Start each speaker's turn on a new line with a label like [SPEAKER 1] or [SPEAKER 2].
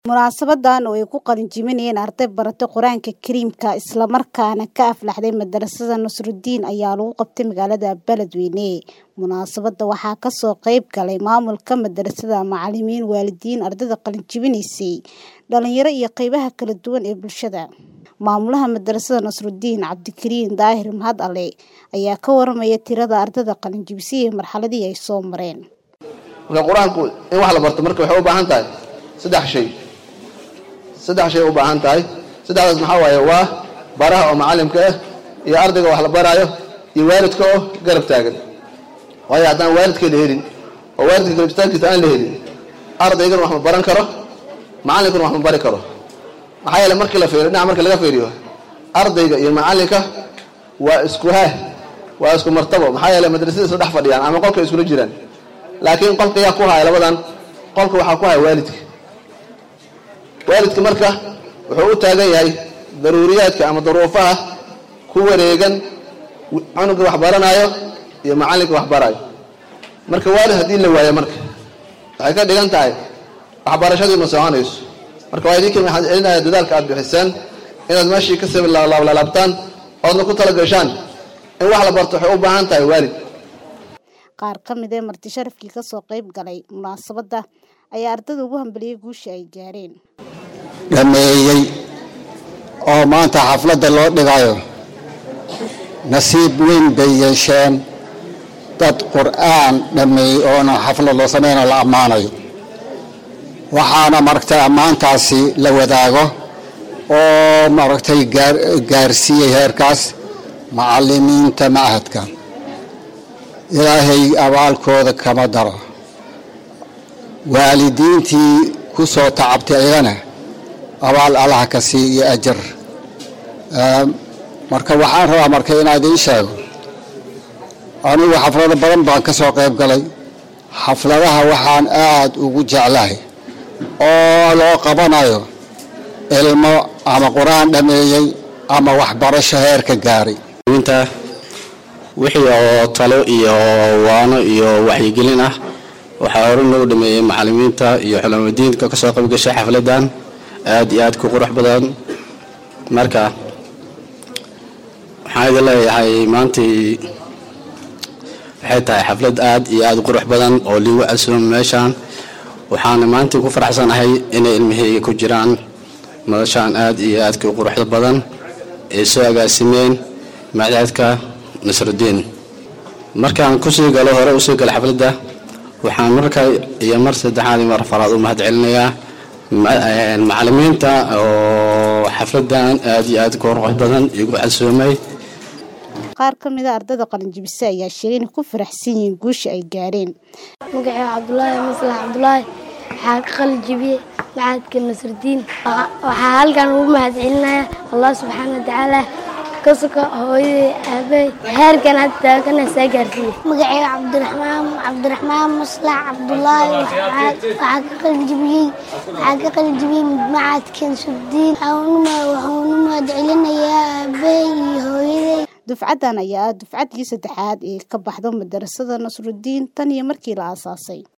[SPEAKER 1] Munaasabadan oo ay ku qalinjebinayeen arday baratay Qur'aanka Kariimka isla markaana ka aflaxday madarasada Nasrudiin ayaa lagu qabtay magaalada Beledweyne. Munaasabada waxaa ka soo qayb galay maamulka madarasada, macalimiin, waalidiin, ardayda qalinjebinaysay, dhalinyaro iyo qaybaha kala duwan ee bulshada. Maamulaha madarasada Nasrudiin, Cabdikariin Daahir Mahad Ale, ayaa ka warramaya tirada ardayda qalinjebisay iyo marxaladii ay soo mareen.
[SPEAKER 2] marka qur-aanku in wax la barto marka waxay u baahan tahay saddex shay saddex shay u baahan tahay saddexdaas maxaa waaye waa baraha oo macallimka ah iyo ardayga wax la baraayo iyo waalidka oo garab taagan waayo haddaan waalidka la helin oo waalidka garab istaagkiisa aan la helin ardaygana wax ma baran karo macallinkuna wax ma bari karo maxaa yeele markii la fiiriyo dhinaca markii laga fiiriyo ardayga iyo macallinka waa isku haah waa isku martabo maxaa yeele madrasada isla dhex fadhiyaan ama qolka iskula jiraan laakiin qolka yaa ku haya labadan qolka waxaa ku haya waalidka waalidka marka wuxuu u taagan yahay daruuriyaadka ama daruufaha ku wareegan cunuga wax baranayo iyo macallinka wax barayo marka waalid haddii la waayo marka waxay ka dhigan tahay waxbarashadii ma soconayso marka waa idinka waxaan celinaya dadaalka aad bixiseen inaad meeshii ka sii laablaabtaan oodna ku tala gashaan in wax la barto waxay u baahan tahay waalid
[SPEAKER 1] Qaar ka mid ah marti sharafkii ka soo qayb galay munaasabada ayaa ardayda ugu hambaliyay guusha ay gaareen.
[SPEAKER 3] dhameeyey oo maanta xafladda loo dhigayo nasiib weyn bay yeesheen dad qur'aan dhameeyey oona xaflad loo sameynayo la ammaanayo waxaana maaragtay ammaantaasi la wadaago oo maaragtay gaar gaarsiiyey heerkaas macallimiinta machadka ilaahay abaalkooda kama daro waalidiintii ku soo tacabtay ayagana abaal allah ka sii iyo ajar marka waxaan rabaa marka inaan idiin sheego anigu xaflado badan baan ka soo qayb galay xafladaha waxaan aad ugu jeclahay oo loo qabanayo ilmo ama qur-aan dhameeyey ama waxbarasho heerka gaaray
[SPEAKER 4] wixii oo talo iyo waano iyo waxyigelin ah waxaa hore loo dhameeyey macalimiinta iyo xulamudiinka kasoo qaybgashay xafladan aad iyo aad ku qurux badan marka waxaan idin leeyahay maantii waxay tahay xaflad aad iyo aad u qurux badan oo liigu casuum meeshaan waxaana maantii ku faraxsanahay inay ilmaheyga ku jiraan madashaan aad iyo aadka u quruxda badan ay soo agaasimeen macdaadka nasrudiin markaan kusii galo hore usii galo xafladda waxaan marka iyo mar saddexaad iyo mar afaraad u mahad celinayaa macalimiinta oo xafladan aad iyo aad qurux badan igu casuumay
[SPEAKER 1] Qaar ka mid ah ardayda qalinjebisay ayaa sheegay inay ku faraxsan yihiin guusha ay gaareen.
[SPEAKER 5] magacayga cabdulaahi maslax cabdulaahi waxaa ka qalinjebiyey macadka nasrudiin waxaa halkan ugu mahad celinayaa allah subxaana watacaala ka soka hooyaday aabbahay heerkan hadda taaganaysaa gaarsiiye
[SPEAKER 6] magacayga cabdiraxmaan cabdiraxmaan maslax cabdulaahi waxaa ka qalinjebiyey waxaa ka qalinjebiyey macadka nasrudiin waxaan u mahad celinayaa aabbahay iyo hooyaday
[SPEAKER 1] Dufcadan ayaa ah dufcadii saddexaad ee ka baxda madarasada Nasrudiin tan iyo markii la aasaasay.